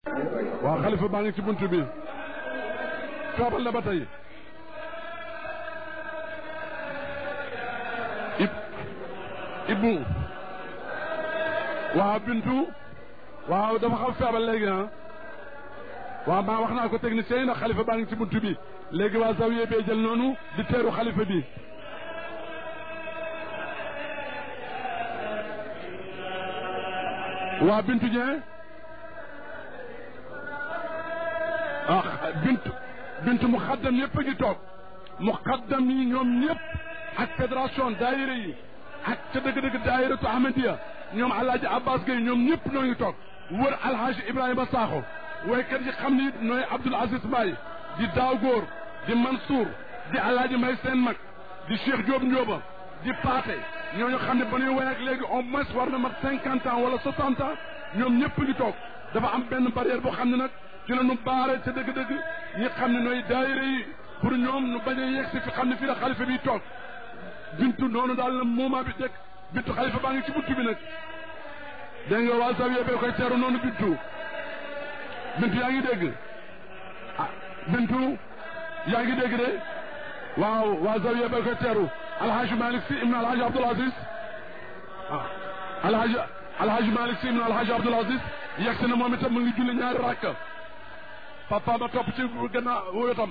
waaw xalifa baa ngi ci buntu bi feebal na ba tey ib ibbu waaw bintu waaw dafa xam feebal léegi ah waaw maa wax naa ko technicien yi ndax xalifa baa ngi ci buntu bi léegi waa zawiye bee jël noonu di teeru xalifa bi waa bintu Dieng ah bintu bintu mu xaddam yëpp a ngi toog mu xaddam yi ñoom ñëpp ak fédération daayira yi ak ca dëgg-dëgg daayiratu Ahmadiya ñoom alaaji Abbas Gueye ñoom ñëpp noo ngi toog wër alhaaji Ibrahima Sakho waykat yi xam ni nooy Abdoul Aziz Mbaye di daaw góor di Mansour di alaaji May seen mag di Cheikh Diop Ndioba di Paate ñooñu xam ne ba ñuy way ak léegi au moins war na mat cinquante ans wala soixante ans ñoom ñëpp ngi toog dafa am benn barrière boo xam ne nag ci la ñu baare ca dëgg-dëgg ñi xam ne nooy daayira yi pour ñoom nu bañ a yegg si fi xam ne fii la xalifa bi toog bintu noonu daal la moment bi dëkk bintu xalifa baa ngi ci buntu bi nag dégg nga waa zawiya bee koy teeru noonu bintu bintu yaa ngi dégg ah bintu yaa ngi dégg de waaw waa zawiya bee koy teeru alhaji malik si ibn alhaji abdul aziz ah alhaji alhaji malik si ibn alhaji abdul aziz yegg si na moom itam mu ngi julli ñaari rakk papa ma topp ci gannaaw woyotam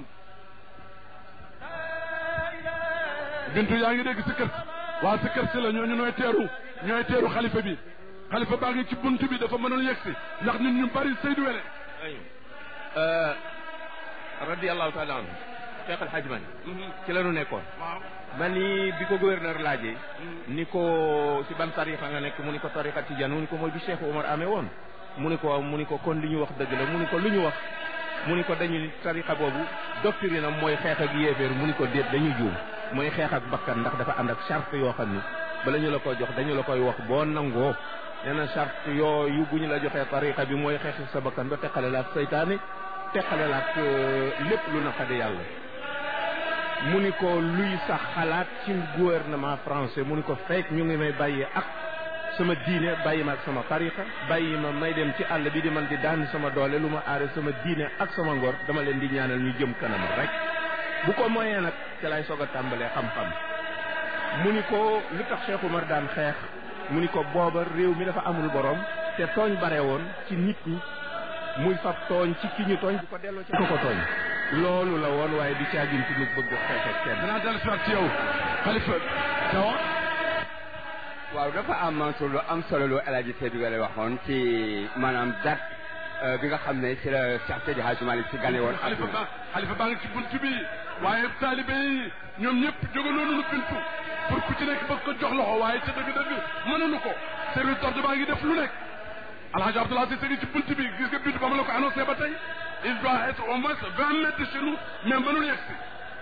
bintu yaa ngi dégg si kër waa si kër si la ñooñu ñooy teeru ñooy teeru xalifa bi xalifa baa ngi ci bunt bi dafa mënoon yegg si ndax nit ñu bari Seydou Wele radiallahu taala anhu Cheikh El Hadj Mani ci la ñu nekkoon waaw ba ni bi ko gouverneur laajee ni ko si ban tarixa nga nekk mu ni ko tarixa tijaan mu ni ko mooy bi Cheikh Omar amee woon mu ni ko mu ni ko kon li ñu wax dëgg la mu ni ko lu ñu wax mu ni ko dañu tarixa boobu doctrine am mooy xeex ak yéeféer mu ni ko déet dañu juum mooy xeex ak bakkan ndax dafa ànd ak charte yoo xam ni bala ñu la ko jox dañu la koy wax boo nangoo nee na charte yooyu bu ñu la joxee tarixa bi mooy xeex sa bakkan ba teqale la ak saytaane teqale la ak lépp lu naqadi yàlla mu ni ko luy sax xalaat ci gouvernement français mu ni ko fekk ñu ngi may bàyyi ak sama diine bàyyi ma ak sama tarixa bàyyi ma may dem ci àll bi di man di daan sama doole lu ma aare sama diine ak sama ngor dama leen di ñaanal ñu jëm kanam rek bu ko moyee nag ci lay soog a tàmbalee xam-xam mu ni ko lu tax Cheikh Oumar daan xeex mu ni ko booba réew mi dafa amul borom te tooñ bare woon ci nit ñi muy fab tooñ ci ki ñu tooñ di ko delloo ci ko ko tooñ loolu la woon waaye di caagin ci nit bëgg xeex ak kenn danaa dellu si waat ci yow xalifa tawa waaw dafa am Mansour lu am solo lu El Hadj Seydou Wele waxoon ci maanaam date bi nga xam ne ci la Cheikh Seydi Hadji Malick si gane woon xalifa ba xalifa baa ngi ci bunt bi waaye taalibe yi ñoom ñëpp jóge noonu nu bintu pour ku ci nekk bëgg ko jox loxo waaye ca dëgg-dëgg mënuñu ko service d'ordre baa ngi def lu nekk alhaji Abdoulaye Cissé ngi ci bunt bi gis nga bintu ba ma la ko annoncé ba tey il doit être au moins vingt mètres de chez nous mais mënul yegg si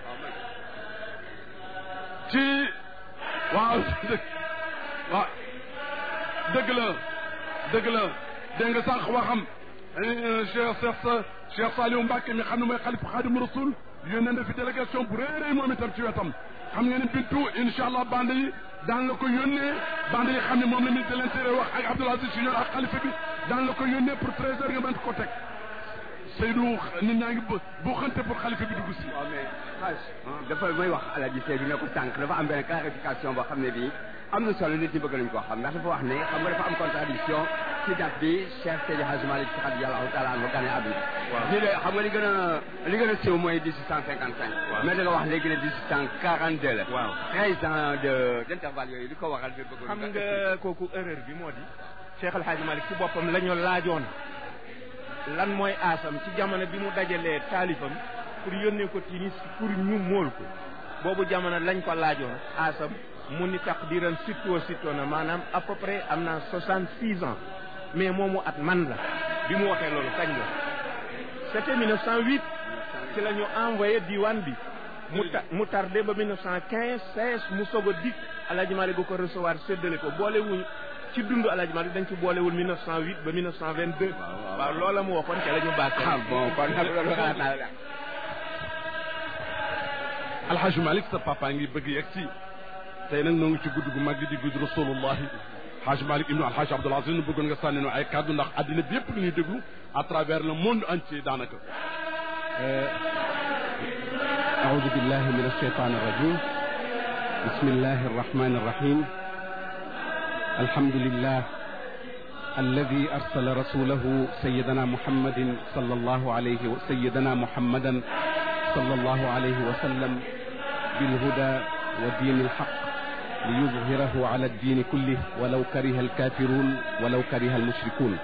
ci waaw waaw dëgg la dëgg la dégg nga sànq waxam Cheikh Cheikh Cheikh Saliou Mbacke mi xam ne mooy xalifa Xaadimu Rasul yónnee na fi délégation bu rëy rëy moom itam ci wetam xam ngeen ne bintu incha allah bande yi daan la ko yónnee bande yi xam ne moom la ministre de l'intérieur wax ak Abdoul Aziz Junior ak xalifa bi daan la ko yónnee pour treize heures nga mën ko teg Seydou nit ñaa ngi boo xante pour xalifa bi dugg si. waaw mais xaaj dafa may wax El Hadj Seydou ne ko tànk dafa am benn clarification boo xam ne bii am na solo nit ñi bëgg nañ koo xam ndax dafa wax ne xam nga dafa am contradiction ci date bi Cheikh Seydi Hadji Malick Sy radiyallahu taala anhu gane àdduna waaw ñu ne xam nga li gën a li gën a siiw mooy dix huit cent cinquante cinq mais da nga wax léegi ne dix huit cent quarante deux la waaw treize ans de d' intervalle yooyu li ko waral fi bëgg xam nga kooku erreur bi moo di Cheikh El Hadji Malick ci boppam la ñu laajoon lan mooy aasam ci jamono bi mu dajalee taalifam pour yónnee ko Tunis pour ñu móol ko boobu jamono lañ ko laajoon aasam mu ni taqdiran sitto sitto na maanaam à peu près am na soixante six ans mais moomu at man la bi mu waxee loolu kañ la c'était 1908 ci la ñu envoyé diwaan bi mu ta mu tardé ba 1915 16 mu soog a dikk Alaaji Malick bu ko recevoir séddale ko boolewuñ ci dund Alaaji Malick dañ ci boolewul 1908 ba 1922 waaw loola mu waxoon ca la ñu bàkk ah bon kon nag loolu xalaat naa la alhaji Malick sa papa ngi bëgg yegg si tey nag noo ngi ci guddi gu mag di guddi rasulullahi Haj Malick ibnu Alhaj Abdoul Aziz nu bëggoon nga sànni nu ay kàddu ndax àddina bi yëpp lu ñuy déglu à travers le monde entier daanaka أعوذ بالله من الشيطان الرجيم بسم الله الرحمن الرحيم الحمد لله الذي أرسل رسوله سيدنا محمد صلى الله عليه سيدنا محمدا صلى الله عليه وسلم بالهدى ودين الحق ليظهره على الدين كله ولو كره الكافرون ولو كره المشركون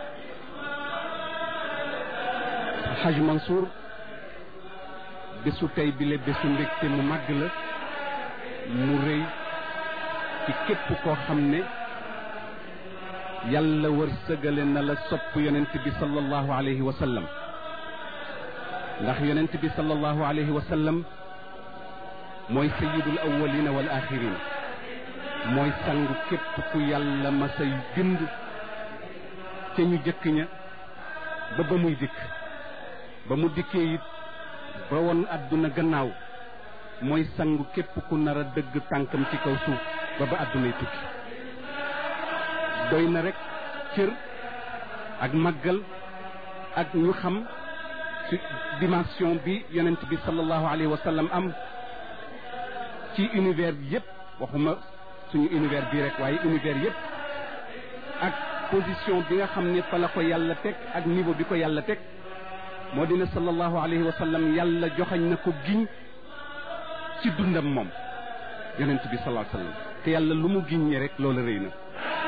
الحاج منصور bésu tey bile bésu mbégte mu màgg la mu rëy ci képp koo xam ne yàlla wërsëgale na la sopp yonent bi sallallahu alayhi wa sallam ndax yonent bi sallallahu alayhi wa sallam mooy sayidul awwalina wal axirin mooy sangu képp ku yàlla ma say bind ca ñu jëkk ña ba ba muy dikk ba mu dikkee it ba woon àdduna gannaaw mooy sangu képp ku nar a dëgg tànkam ci kaw suuf ba ba àddunay tukki doy na rek cër ak màggal ak ñu xam ci dimension bi yonent bi sallallahu alayhi wa sallam am ci univers bi yëpp waxuma suñu univers bii rek waaye univers yëpp ak position bi nga xam ne fa la ko yàlla teg ak niveau bi ko yàlla teg moo dina sallallahu alayhi wa sallam yàlla joxañ na ko giñ ci dundam moom yonent bi sallallahu alayhi wa sallam te yàlla lu mu giñ ñi rek loola rëy na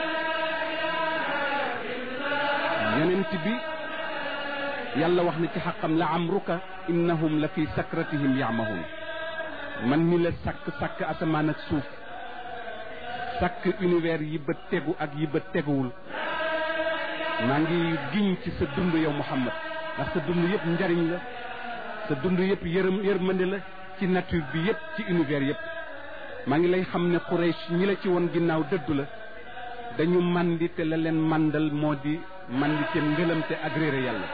yonent bi yàlla wax na ci xaqam la amruka innahum la fi sakratihim yaamahun man mi la sàkk sàkk asamaan ak suuf sàkk univers yi bët tegu ak yi bët teguwul maa ngi giñ ci sa dund yow Muhammad ndax sa dund yëpp njariñ la sa dund yëpp yërëm yërmande la ci nature bi yëpp ci univers yëpp maa ngi lay xam ne Quraysh ñi la ci woon ginnaaw dëddu la dañu mandi te la leen mandal moo di mandi te ngëlam te agréé yàlla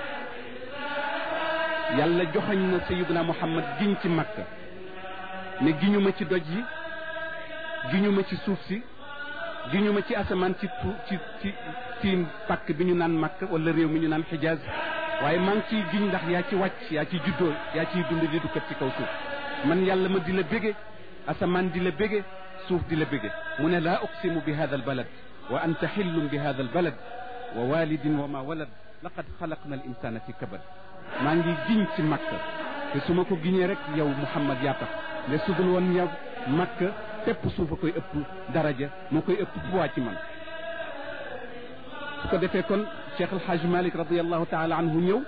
yàlla joxañ na sayyiduna Muhammad giñ ci Makka ne giñu ma ci doj yi giñu ma ci suuf si giñu ma ci asamaan ci tu ci ci ci pàkk bi ñu naan Makka wala réew mi ñu naan Xijaaz waaye maa ngi ciy giñ ndax yaa ci wàcc yaa ci juddoo yaa ciy dund di dukkat ci kaw suuf man yàlla ma di la bége asamaan di la bége suuf di la bége mu ne laa uqsimu bi hada al balad wa anta xillum bi hada al balad wa walidin wa ma walad laqad xalaqna al insana fi kabad maa ngi giñ ci makka te su ma ko giñee rek yow muhammad yaa tax ne sudul woon yow makka tepp suuf a koy ëpp daraja moo koy ëpp poids ci man su ko defee kon cheikh alhaj malik radiallahu taala anhu ñëw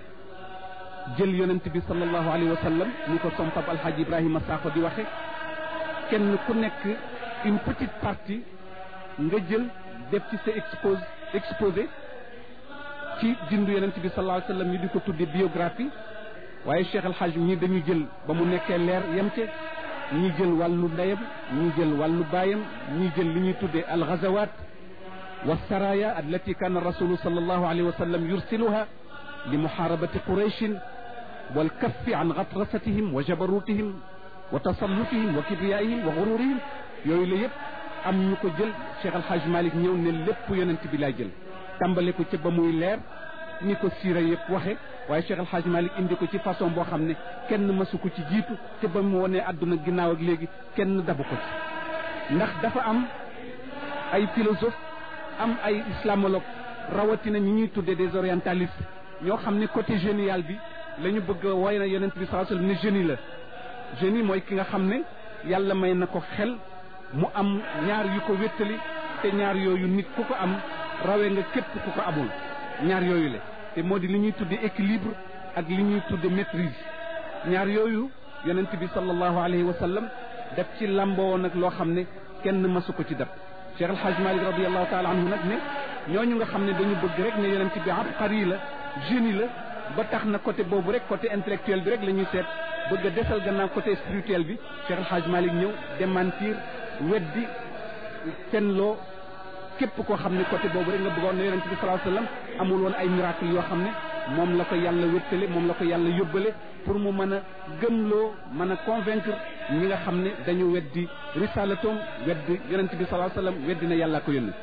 jël yonent bi sallallahu alayhi wa sallam ni ko som pap alhaj ibrahima sakho di waxe kenn ku nekk une petite partie nga jël def ci sa expose exposé ci dindu yonent bi sallallahu alayhi wa sallam ñu di ko tudde biographie waaye cheikh alhaj ñi dañu jël ba mu nekkee leer yem ca ñi jël wàllu ndeyam ñi jël wàllu baayam ñi jël li ñuy tuddee alxazawat والسرايا التي كان الرسول صلى الله عليه وسلم يرسلها لمحاربة قريش والكف عن غطرستهم وجبروتهم وتسلطهم وكبريائهم وغرورهم yooyu la yëpp am ñu ko jël Cheikh Al Hadj Malick ñëw ne lépp yonent bi laa jël tàmbale ko ci ba muy leer ni ko siira yëpp waxe waaye Cheikh Al Hadj Malick indi ko ci façon boo xam ne kenn mësu ko ci jiitu te ba mu wonee àdduna ginnaaw ak léegi kenn dabu ko ci ndax dafa am ay philosophe am ay islamologue rawatina ñi ñuy tuddee des orientalistes ñoo xam ne côté génial bi la ñu bëgg a woy na yonent bi sallallahu alayhi wasallam ne génie la génie mooy ki nga xam ne yàlla may na ko xel mu am ñaar yu ko wéttali te ñaar yooyu nit ku ko am rawee nga képp ku ko amul ñaar yooyu la te moo di li ñuy tudde équilibre ak li ñuy tudde maîtrise ñaar yooyu yonent bi sallallahu alayhi wa sallam def ci lamboo nag loo xam ne kenn masu ko ci def Cheikh El Hadj Malick radiallahu taala anhu nag ne ñooñu nga xam ne dañu bëgg rek ne yonent bi abqari la génie la ba tax na côté boobu rek côté intellectuel bi rek la ñuy seet bëgg a desal gannaaw côté spirituel bi Cheikh El Hadj Malick ñëw démentir weddi fenloo képp koo xam ne côté boobu rek nga bëggoon ne yonent bi sallallahu alayhi wasallam amul woon ay miracle yoo xam ne moom la ko yàlla wéttale moom la ko yàlla yóbbale pour mu mën a gëmloo mën a convaincre ñi nga xam ne dañu weddi risalatoom weddi yonent bi sallallahu alayhi wasallam weddi na yàlla ko yónni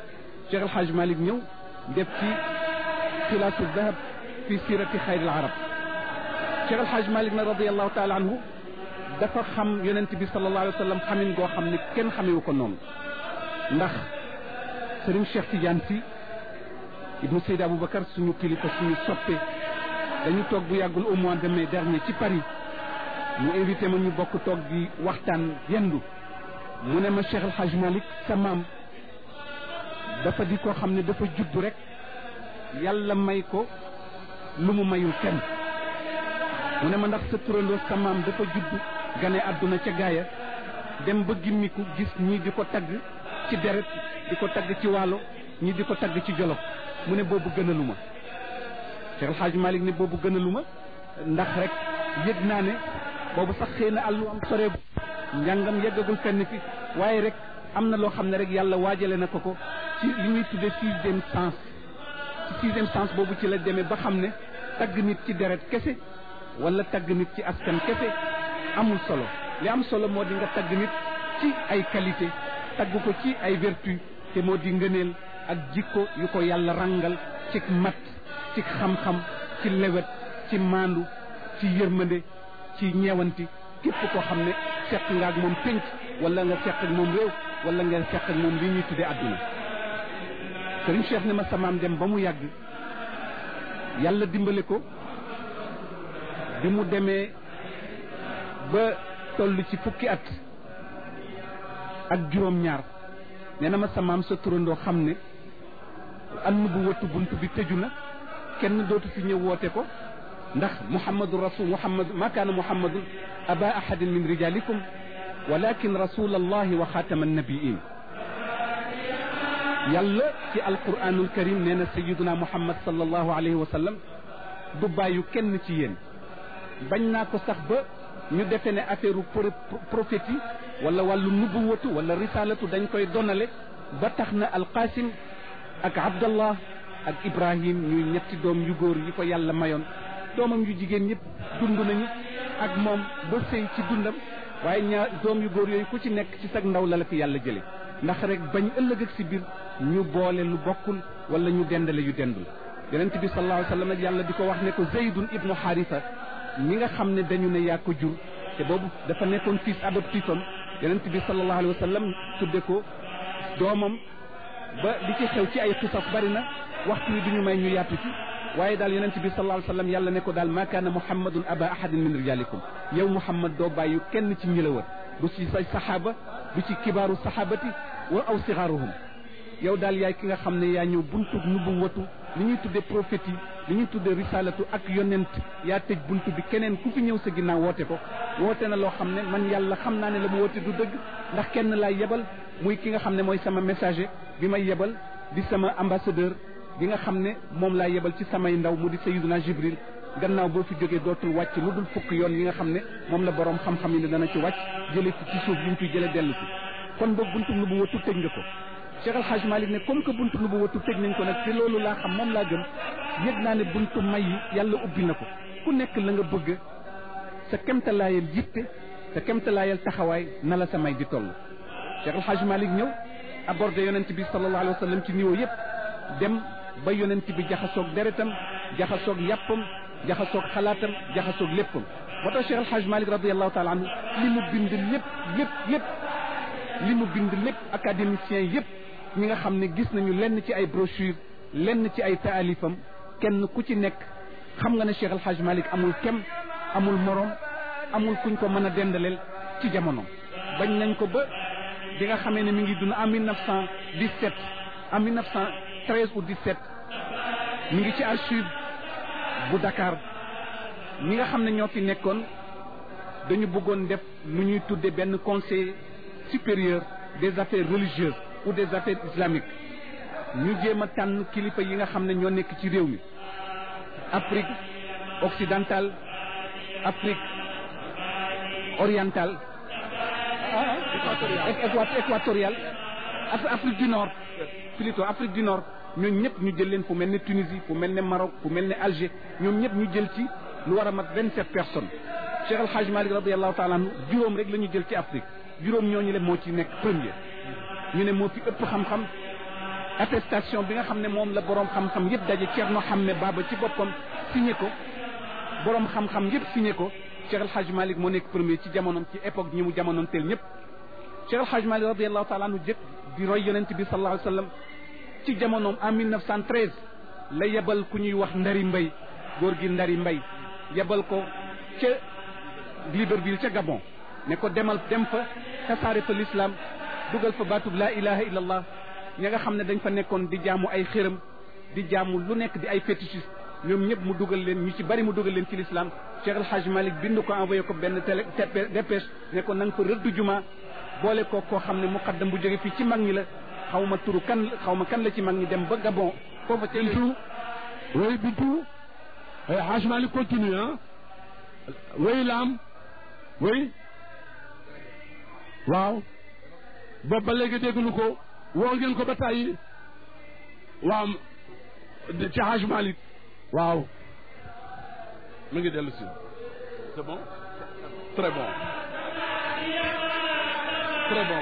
Cheikh El Hadj Malick ñëw def ci xilaasu dahab fi sirati xayril arab Cheikh El Hadj Malick nag radiallahu taala anhu dafa xam yonent bi sallallahu alayhi wa sallam xamin goo xam ne kenn xamewu ko noonu ndax sëriñ Cheikh Tidiane si ibnu Seydi Aboubacar suñu kilifa suñu soppe dañu toog bu yàggul au mois de mai dernier ci Paris mu invité ma ñu bokk toog di waxtaan yendu mu ne ma Cheikh El Hadj Malick sa maam dafa di koo xam ne dafa judd rek yàlla may ko lu mu mayul kenn mu ne ma ndax sa turandoo sa maam dafa judd gane àdduna ca gaaya dem ba gimmiku gis ñii di ko tagg ci deret di ko tagg ci waalo ñii di ko tagg ci jolof mu ne boobu gënalu ma Cheikh El Hadj Malick ne boobu gënalu ma ndax rek yëg naa ne boobu sax xëy na àllu am sore njàngam yeggagul fenn fi waaye rek am na loo xam ne rek yàlla waajale na ko ko ci li ñuy tuddee sixième sens ci sixième sens boobu ci la demee ba xam ne tagg nit ci deret kese wala tagg nit ci askan kese amul solo li am solo moo di nga tagg nit ci ay qualité tagg ko ci ay vertu te moo di ngëneel ak jikko yu ko yàlla rangal ci mat ci xam-xam ci lewet ci maandu ci yërmande ci ñeewanti képp koo xam ne seq nga ak moom pénc wala nga seq ak moom réew wala nga seq ak moom li ñuy tuddee àdduna sëriñ Cheikh ne ma samaam dem ba mu yàgg yàlla dimbale ko bi mu demee ba toll ci fukki at ak juróom-ñaar nee na ma samaam sa turandoo xam ne ann bu wëttu bunt bi tëju na kenn dootu fi ñëw woote ko ndax muhammadu rasul muhammad ma kaana muhammadun aba ahadin min rijalikum walakin rasul allahi wa xaatama annabiin yàlla ci alquranul karim nee na sayiduna muhammad sallallahu alayhi wa sallam du bàyyu kenn ci yéen bañ naa ko sax ba ñu defe ne affaire prophétie wala wàllu nubuwatu wala risalatu dañ koy donale ba tax na alqasim ak abdallah ak ibrahim ñuy ñetti doom yu góor yi ko yàlla mayoon doomam yu jigéen ñëpp dund nañu ak moom ba sëy ci dundam waaye ñaar doom yu góor yooyu ku ci nekk ci sag ndaw la la fi yàlla jële ndax rek bañ ëllëg ak si biir ñu boole lu bokkul wala ñu dendale yu dendul yonent bi sallallahu alayhi wa sallam yàlla di ko wax ne ko zeydun ibnu xaarisa mi nga xam ne dañu ne yaa ko jur te boobu dafa nekkoon fils adoptif am yonent bi sallallahu alayhi wa sallam tudde ko doomam ba li ci xew ci ay xisas bari na waxtu wi duñu may ñu yaatu ci waaye daal yonent bi sallallahu alayhi wa sallam yàlla ne ko daal maa kaana muhammadun aba ahadin min rijalikum yow muhammad doo bàyyu kenn ci ñi la wër du ci say saxaaba du ci kibaaru saxaabati wa aw sigaaruhum yow daal yaay ki nga xam ne yaa ñëw buntu nubu watu li ñuy tudde prophète yi li ñuy tudde risalatu ak yonent yaa tëj buntu bi keneen ku fi ñëw sa ginnaaw woote ko woote na loo xam ne man yàlla xam naa ne la mu woote du dëgg ndax kenn laay yebal muy ki nga xam ne mooy sama messager bi may yebal di sama ambassadeur bi nga xam ne moom laa yebal ci samay ndaw mu di sayiduna jibril gannaaw boo fi jógee dootul wàcc lu dul fukk yoon yi nga xam ne moom la borom xam-xam yi ne dana ci wàcc jële ci ci suuf yi ñu fi jële dellu si kon boog buntu nu bu watu tëj nga ko Cheikh El Hadj Malick ne comme que buntu nu bu watu tëj nañ ko nag te loolu laa xam moom laa gëm yëg naa ne buntu may yi yàlla ubbi na ko ku nekk la nga bëgg sa kemtalaayal yitte sa kemtalaayal taxawaay na la sa may di toll Cheikh El Hadj Malick ñëw abordé yonent bi sallallahu alayhi wa sallam ci niveau yëpp dem ba yonent bi jaxasoog deretam jaxasoog yàppam jaxasoog xalaatam jaxasoog léppam moo tax Cheikh El Hadj Malick radiallahu taala anhu li mu bind lépp lépp lépp li mu bind lépp académicien yëpp ñi nga xam ne gis nañu lenn ci ay brochure lenn ci ay taalifam kenn ku ci nekk xam nga ne Cheikh El Hadj Malick amul kem amul morom amul kuñ ko mën a dendaleel ci jamono bañ nañ ko ba bi nga xamee ne mi ngi dund en 1917 en 1913 ou 17 mi ngi ci archive bu Dakar ñi nga xam ne ñoo fi nekkoon dañu bëggoon def lu ñuy tudde benn conseil supérieur des affaires religieuses ou des affaires islamiques ñu jéem a tànn kilifa yi nga xam ne ñoo nekk ci réew mi Afrique occidentale Afrique orientale équatoriale Afrique du Nord plutôt Afrique du Nord ñooñu ñëpp ñu jël leen fu mel ne Tunisie fu mel ne Maroc fu mel ne Alger ñoom ñëpp ñu jël ci lu war a mat vingt sept personnes Cheikh El Hadj Malick radiallahu taala anhu juróom rek la ñu jël ci Afrique juróom ñooñu le moo ci nekk premier ñu ne moo fi ëpp xam-xam attestation bi nga xam ne moom la borom xam-xam yëpp daje Thierno Hamme Baba ci boppam signé ko borom xam-xam yëpp signé ko Cheikh El Hadj Malick moo nekk premier ci jamonoom ci époque ñi mu jamonoon teel ñëpp Cheikh El Hadj Malick radiallahu taala anhu jëkk di roy yonent bi sallallahu alayhi wa sallam ci jamonoom en 1913 la yebal ku ñuy wax Ndari Mbay góor gi Ndari Mbay yebal ko ca Libreville ca Gabon ne ko demal dem fa tasaare fa l'islam dugal fa baatub laa ilaha illa allah ña nga xam ne dañ fa nekkoon di jaamu ay xëram di jaamu lu nekk di ay fétichiste ñoom ñëpp mu dugal leen ñu ci bari mu dugal leen ci l'islam Cheikh El Hadj Malick bind ko envoyé ko benn télé dépêche ne ko na nga fa rëdd juma boole ko koo xam ne muqaddam bu jóge fii ci mag ñi la xaw ma turu kan xaw ma kan la ci mag ñi dem ba Gabon foofa ca Bintu oui Bintu Hadj Malick continue ah oui Lam oui waaw boobu ba léegi dégguñu ko woo ngeen ko ba tàyyi waaw ci Hadj Malick waaw mu ngi dellu si c'est bon très bon très bon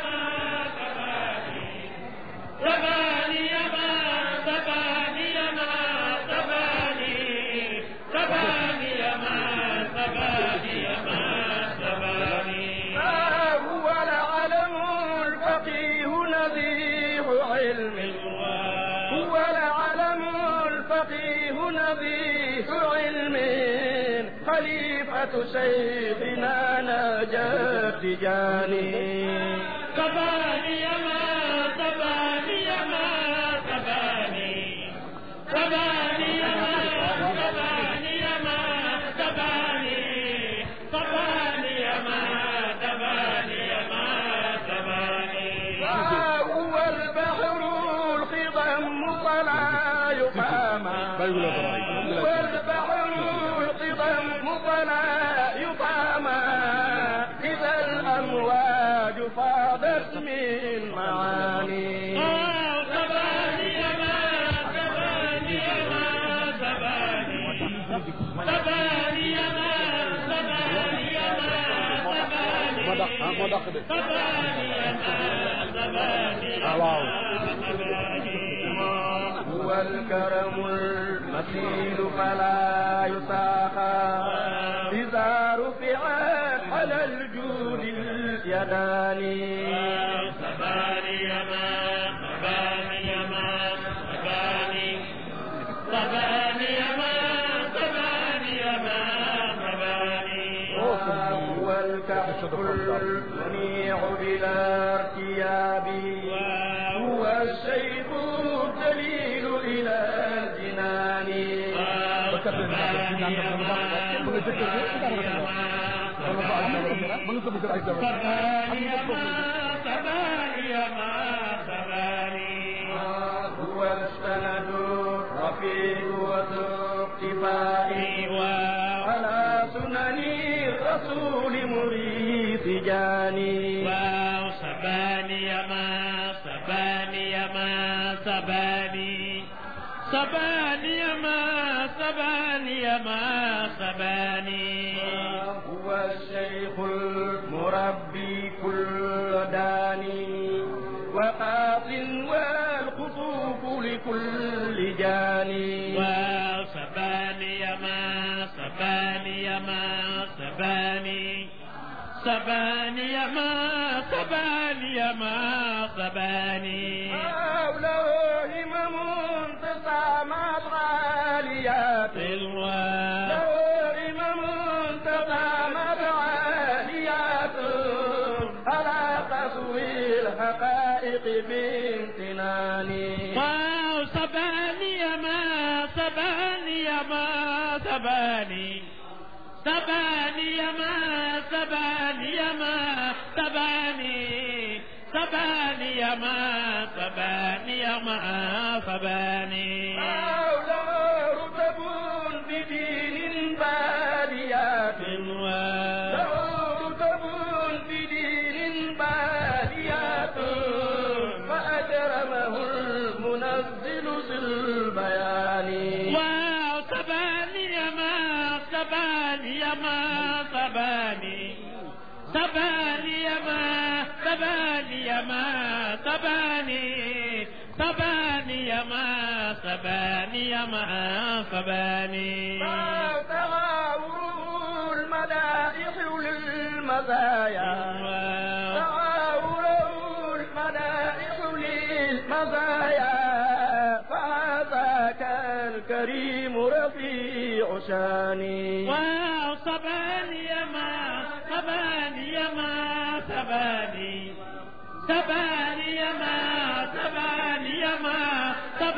هو العلم الفقيه نبيه علم هو العلم الفقيه نبيه علم خليفة شيخنا نجا تجاني تباني ما تباني ما تباني تباني ما تباني ما تباني تباني ما تباني ما تباني هو البحر الخضم فلا يقام هو البحر الخضم فلا يقام إذا الأمواج فاضت من معاني تباني ما تباني ما تباني تباني ما تباني ما تباني moo dàq ah moo dàq de ah waaw هو الكرم المثيل فلا يساقى إذا رفعت على الجود اليدان تباني ما تباني ما تباني تباني ما تباني ما تباني هو الكهف المنيع بلا ارتياب هو الشيخ الدليل إلى الجنان هو السند الرفيع وذو اقتفاء على سنن الرسول مريد جاني سباني ما سباني ما سباني سباني ما سباني ما سباني هو الشيخ المربي كل داني وقاط والخطوف لكل جاني سباني ما سباني ما سباني سباني ما سباني ما سباني حوله همم تسامت غاليات الوا له همم تسامت عاليات على قسوي الحقائق بامتنان واو سباني ما سباني ما سباني سباني ما سباني ما سباني سباني ما سباني ما سباني حوله رتب بدين باديات له رتب بدين باديات فأكرمه المنزل ذي البيان واو سباني ما سباني ما سباني سباني ما سباني ما سباني سباني سباني ما سباني تعاوره المدائح للمزايا تعاوره المدائح للمزايا فهذاك الكريم رفيع شاني وصباني ما سباني ما سباني سباني ما سباني ما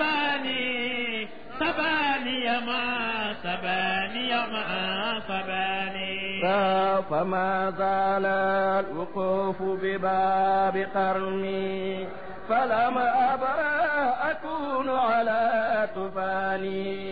سباني سباني ما سباني ما سباني فما زال الوقوف بباب قرني فلم أبرى أكون على طفاني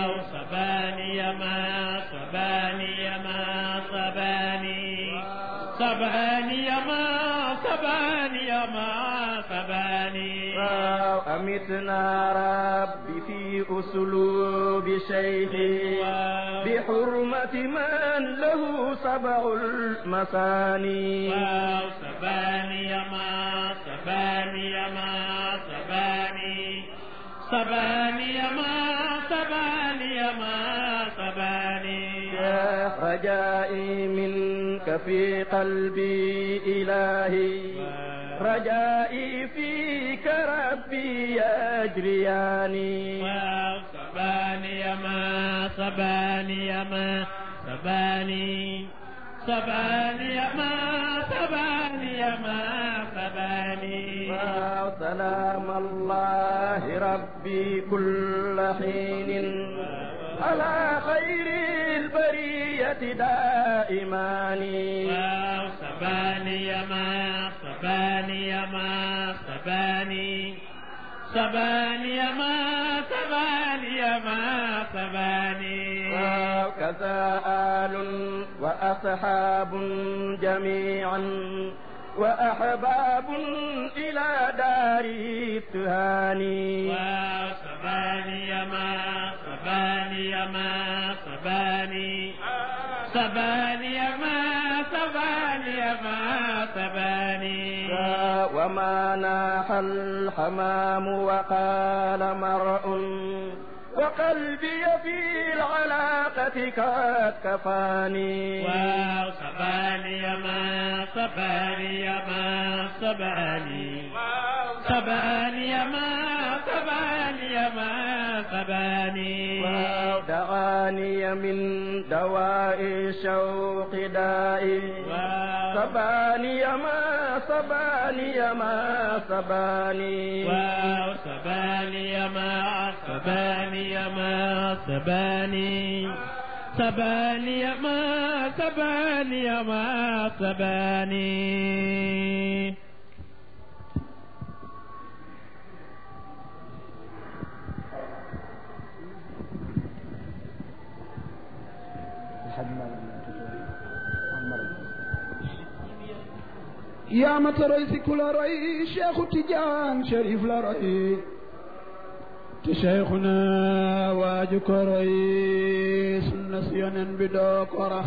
سباني ما سباني ما سباني سباني ما سباني ما سباني أمتنا ربي في أسلوب شيخي بحرمة من له سبع المثاني سباني ما سباني ما سباني سباني ما سباني ما سباني يا رجائي منك في قلبي إلهي رجائي فيك ربي يجرياني سباني ما سباني ما سباني سباني ما سباني ما سباني سلام الله ربي كل حين على خير البرية دائماني سباني ما سباني ما سباني سباني ما سباني ما سباني وكذا آل وأصحاب جميعا وأحباب إلى دار التهاني سباني ما سباني ما سباني سباني ما سباني ما سباني وما ناح الحمام وقال مرء وقلبي في العلاقة قد كفاني سباني ما سباني ما سباني سباني ما سباني ما سباني ودعاني من دواء الشوق دائي سباني ما سباني ما سباني سباني ما سباني ما سباني سباني ما سباني ما سباني yaa ma taroy si ku la roy Cheikhu Tijaan Cherif la roy te Cheikhuna waaju ko roy sunna si yonen bi doo ko rax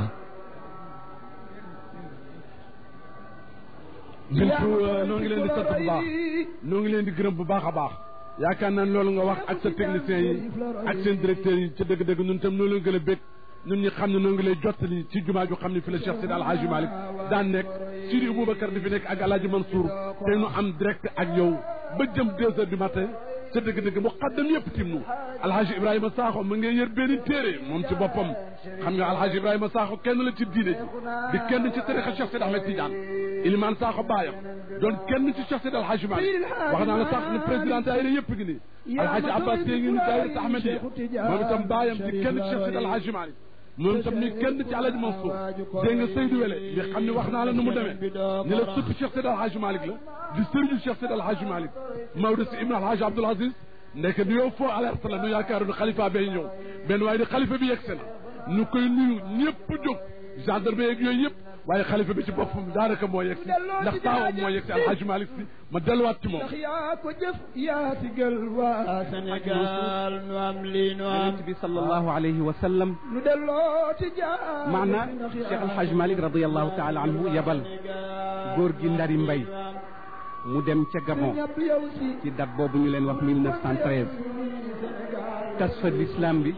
bintu noo ngi leen di sant bu baax noo ngi leen di gërëm bu baax a baax yaakaar naa loolu nga wax ak sa techniciens yi ak seen directeurs yi ca dëgg-dëgg ñun tam noo leen gën a bég ñun ñi xam ne noo ngi lay jottali ci jumaa ju xam ne fi la Cheikh Seydi Alhaji Malick daan nekk Sidi Aboubacar di fi nekk ak Alhaji Mansour te nu am direct ak yow ba jëm deux heures du matin ca dëgg-dëgg mu xaddam yëpp tim nu Alhaji Ibrahima Sakho mu ngi yër benn téere moom ci boppam xam nga Alhaji Ibrahima Sakho kenn la ci diine ji di kenn ci tarixa Cheikh Seydi Ahmed Tidiane Iliman Sakho baayam doon kenn ci Cheikh Seydi Alhaji Malick wax naa la sax ne président daayira yëpp ngi nii Alhaji Abbas Seye ngi ni daayira Ahmadiya moom itam baayam di kenn ci Cheikh Seydi Alhaji Malick moom itam ni kenn ci Alhaji Mansour dégg nga Seydou Wele bi xam ne wax naa la nu mu demee ni la sëpp Cheikh Seydi Alhaji Malick la di sëriñu Cheikh Seydi Alhaji Malick Maodo si Ibn Alhaji Abdoul Aziz ndek nu yow foo alerte la nu yaakaaru ne xalifa bay ñëw benn waaye di xalifa bi yegsi na nu koy nuyu ñëpp jóg gendarme yeeg yooyu yëpp waaye xalifa bi ci boppam daanaka moo yegsi ndax taawam moo yegsi Alhaji Malick si ma delluwaat ci moom ndax yaa ko jëf yaa sigal waa Sénégal nu am lii nu am yonent bi sallallahu alayhi wa sallam nu delloo ci jaar maana Cheikh Alhaj Malick radiallahu taala anhu yabal góor gi ndari mbay mu dem ca Gabon ci date boobu ñu leen wax 1913 tas fa l'islam bi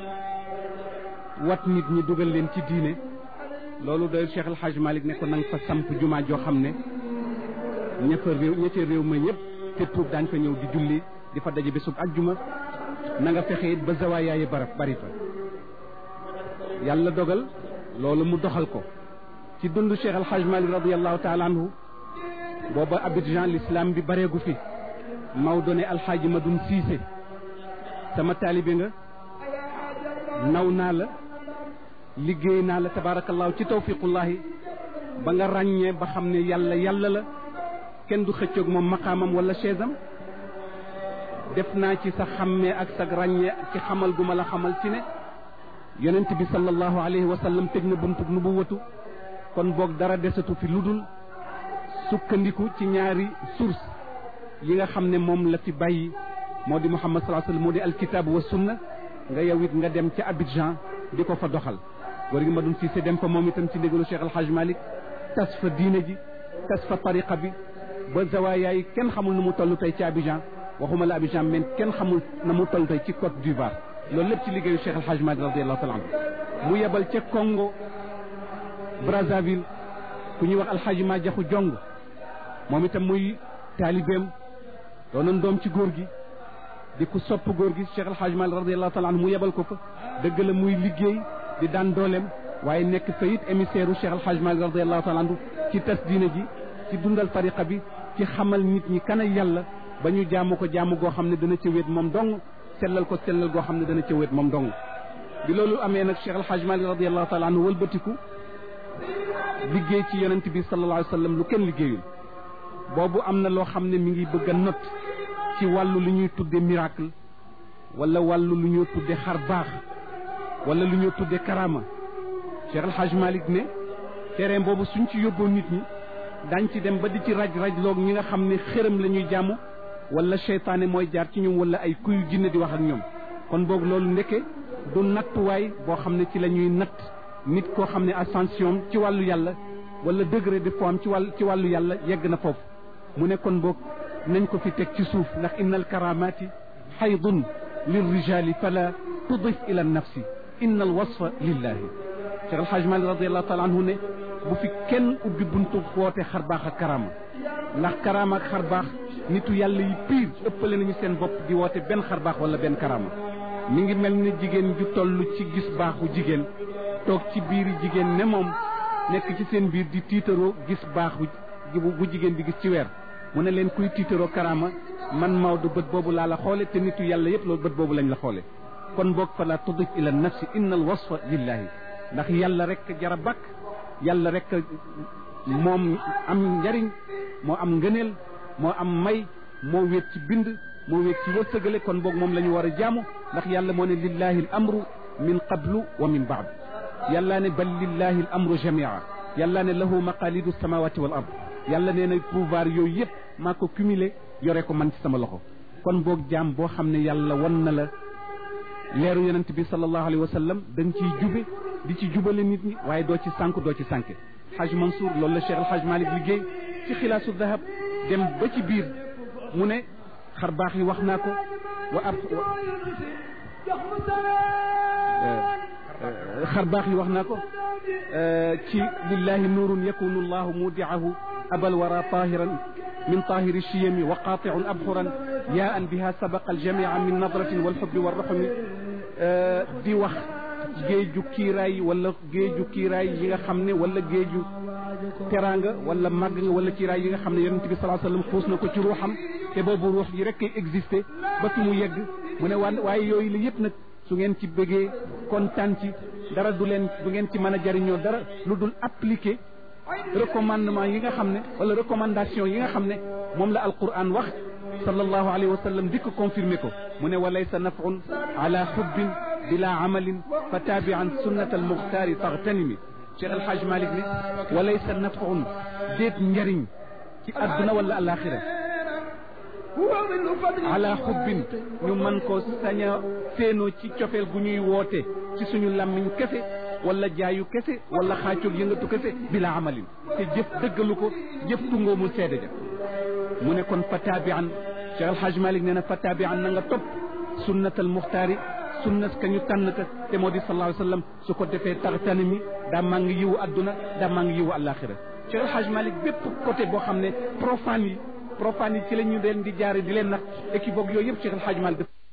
wat nit ñi dugal leen ci diine loolu doy Cheikh El Hadj Malick ne ko nanga fa samp jumaa joo xam ne ña fa réew ña ca réew ma ñëpp te tuub daañ fa ñëw di julli di fa daje bésub ajjuma na nga fexe it ba zawaayaayi barab bari fa yàlla dogal loolu mu doxal ko ci dund Cheikh El Hadj Malick radiallahu taala anhu booba Abidjan l'islam bi bareegu fi Maodo ne alxaaji Madoun Cissé sama taalibe nga naw naa la liggéey naa la tabaarakallaahu ci tawfiqullahi ba nga ràññee ba xam ne yàlla yàlla la kenn du xëccoog moom maqaamam wala chaisam def naa ci sa xàmmee ak sa ràññee ci xamal gu ma la xamal ci ne yonent bi sallallahu alayhi wa sallam tëj na buntub nubuwatu kon boog dara desatu fi lu dul sukkandiku ci ñaari source yi nga xam ne moom la fi bàyyi moo di muhammad sallallahu alayhi wa sallam moo di alkitaab wa sunna nga yow it nga dem ca Abidjan di ko fa doxal góor gi ma doon Cissé dem fa moom itam ci ndigalu Cheikh El Hadj Malick tas fa diine ji tas fa tariqa bi ba zawaaya yi kenn xamul nu mu toll tey ci Abidjan waxuma la Abidjan mais kenn xamul na mu toll tey ci Côte d'Ivoire loolu lépp ci liggéeyu Cheikh El Hadj Malick radiallahu taala anhu mu yebal ca Congo Brazzaville ku ñuy wax alxaaji ma jaxu jong moom itam muy taalibeem doonoon doom ci góor gi di ku sopp góor gi Cheikh El Hadj Malick radiallahu taala anhu mu yebal ko fa dëgg la muy liggéey di daan dooleem waaye nekk fa it émissaire u Cheikh El Hadj Malick radiallahu taala anhu ci tas diine ji ci dundal tariqa bi ci xamal nit ñi kan yàlla ba ñu jaamu ko jaamu goo xam ne dana ca wéet moom dong sellal ko sellal goo xam ne dana ca wéet moom dong bi loolu amee nag Cheikh El Hadj Malick radiallahu taala anhu wëlbatiku liggéey ci yonent bi sallallahu alayhi wa sallam lu kenn liggéeyul boobu am na loo xam ne mi ngi bëgg a not ci wàllu lu ñuy tudde miracle wala wàllu lu ñuy tudde xar baax wala lu ñuy tudde karama Cheikh El Hadj Malick ne terrain boobu suñ ci yóbboo nit ñi dañ ci dem ba di ci raj raj loog ñi nga xam ne xërëm la ñuy jàmm wala seytaane mooy jaar ci ñoom wala ay kuy jinne di wax ak ñoom kon boog loolu ndeke du nattuwaay boo xam ne ci la ñuy natt nit koo xam ne ascension ci wàllu yàlla wala degré de foi am ci wàll ci wàllu yàlla yegg na foofu mu ne kon boog nañ ko fi teg ci suuf ndax inna al karamati xaydun lirrijali fala tudif ila nafsi inna al wasfa lillahi Cheikh El Hadj Malick radiallahu taala anhu ne bu fi kenn ubbi buntu woote xar baax ak karama ndax karama ak xar baax nitu yàlla yi piir ëppale nañu seen bopp di woote benn xar baax wala benn karama mi ngi mel ni jigéen ju toll ci gis baaxu jigéen toog ci biir jigéen ne moom nekk ci seen biir di tiitaroo gis baaxu bu jigéen di gis ci weer mu ne leen kuy tiitaroo karama man Maodo bët boobu laa la xoole te nitu yàlla yëpp loolu bët boobu lañ la xoole kon boog fa la tudif ila nafsi inna al wasfa lillahi ndax yàlla rek jara bakk yàlla rek moom am njariñ moo am ngëneel moo am may moo wéet ci bind moo wéet ci wërsëgale kon boog moom la ñu war a jaamu ndax yàlla moo ne lillahi al amru min qablu wa min baad yàlla ne bal lillahi al amru jamia yàlla ne lahu maqalidu samawati wal ard yàlla nee na pouvoir yooyu yëpp maa ko cumulé yore ko man ci sama loxo kon boog jaam boo xam ne yàlla won na la leeru yonent bi sallallahu alayhi wa sallam da nga ciy jube di ci jubale nit ñi waaye doo ci sànk doo ci sànke Haj Mansour loolu la Cheikh El Hadj Malick liggéey ci xilaasu dahab dem ba ci biir mu ne xar baax yi wax naa ko wa ab xar baax yi wax naa ko ci lillahi nuurun yakunu llahu mudiahu abal wara tahiran min tahiri chiyami wa qatiun abxuran ya an biha sabaqa aljamia min nadratin walxubbi walraxmi di wax géeju kiiraay wala géeju kiiraay yi nga xam ne wala géeju teraanga wala màgg nga wala kiiraay yi nga xam ne yonent bi salaa sallam xuus na ko ci ruuxam te boobu ruux yi rek kay existé ba fi mu yegg mu ne wan waaye yooyu la yëpp nag su ngeen ci bëggee kontaan ci dara du leen du ngeen ci mën a jariñoo dara lu dul appliquer recommandement yi nga xam ne wala recommandation yi nga xam ne moom la alquran wax sallallahu alayhi wa sallam dikk confirmer ko mu ne walaysa nafun ala xubbin bila amalin fa taabian sunnat almuxtaari taxtanimi Cheikh El Hadj Malick ne walaysa nafun déet njariñ ci adduna wala alaxira ala xubbin ñu mën ko sañ a séenoo ci cofeel gu ñuy woote ci suñu làmmiñ kese wala jaayu kese wala xaacoog yëngatu kese bila amalin te jëf dëggalu ko jëf tungoomul seede ja mu ne kon fa taabian Cheikh El Hadj Malick nee na fa taabian na nga topp sunnatal muxtaari sunnas ka ñu tànn ka te moo di sallallahu alayhi wa sallam su ko defee taxtani mi daa maa ngi yiwu adduna daa maa ngi yiwu àllaaxira Cheikh El Hadj Malick bépp côté boo xam ne profane yi profane yi ci la ñu leen di jaare di leen nax équivoque yooyu yëpp Cheikh El Hadj Malick